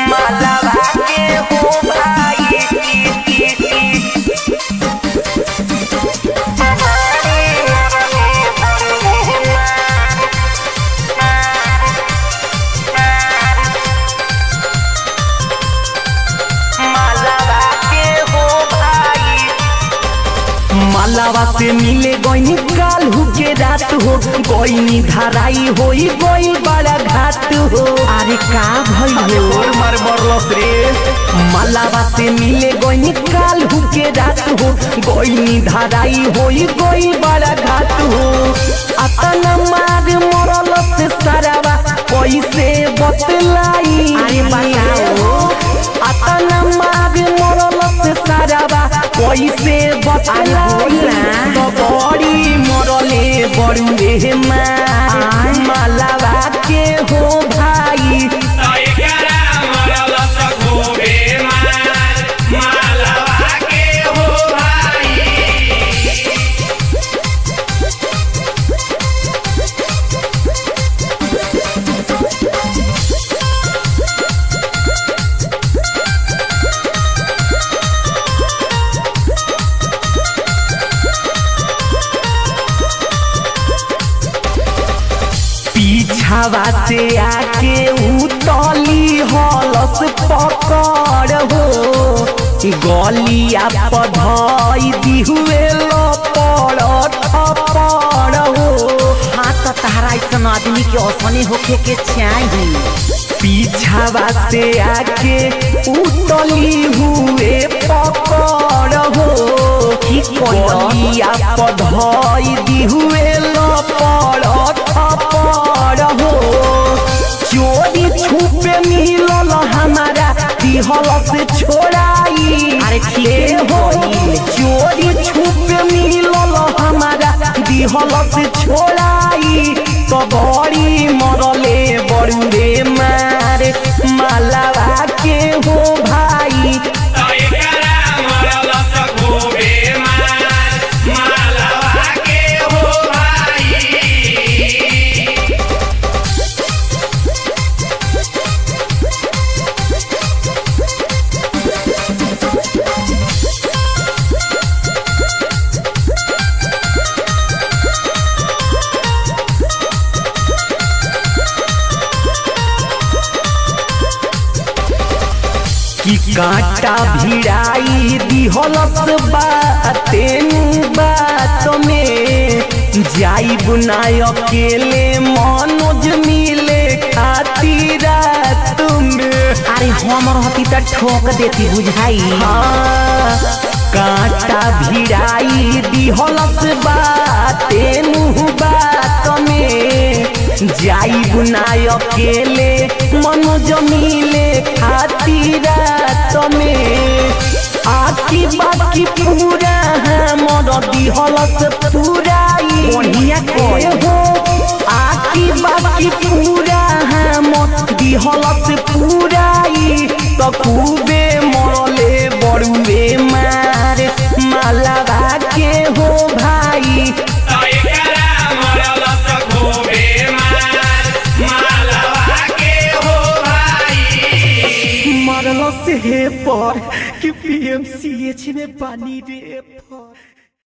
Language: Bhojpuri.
मालावा के हो भाई मालावा के हो भाई मालावा से मिले गईनी कालहू के रात हो गईनी धराई होई गई बड़ा घाट हो अरे का भइलो मार मरलस रे मालावा से मिले गईनी कालहू के रात हो गईनी धराई होई गई बड़ा घाट हो अतना मार मरल से सारावा कैसे बतलाई अरे बताओ। अतना मार मरल से सारावा कैसे बतलाई तो बड़ी मरले बड़ुए मार मालावा के हो भाई पीछावा से आके उतली हलस पकड़ हो गलिया पधई दिहुए लपड़ थपड़ हो हाँ तो तहरा ऐसा आदमी के औसने होखे के चाहिए पीछावा से आके उतली हुए पकड़ हो गलिया पधई दिहुए लपड़ थपड़ हो चोरी छुपे मिलल हमारा दिहल से छोड़ाई अरे ठीक है हो चोरी छुपे मिलल हमारा दिहल से छोड़ाई तो बड़ी मरले बड़ुए मार मालावा के हो भाई कि कांटा भिड़ाई दिहलस बातेन बात में जाई बुनाय अकेले मनोज मिले खातिर रात में अरे हम रहती तो ठोक देती बुझाई हाँ, कांटा भिड़ाई दिहलस बातेन बात में जाई बुनाय अकेले मनोज मिले खातिर रात में आकी बाकी पूरा हमर दिहलस पूराई बढ़िया के हो आकी बाकी पूरा हमर दिहलस पूराई तो खूबे मरले बड़ुए मार मालावा के हो भाई मरल से पर कि पीएमसीएच में पानी रे पर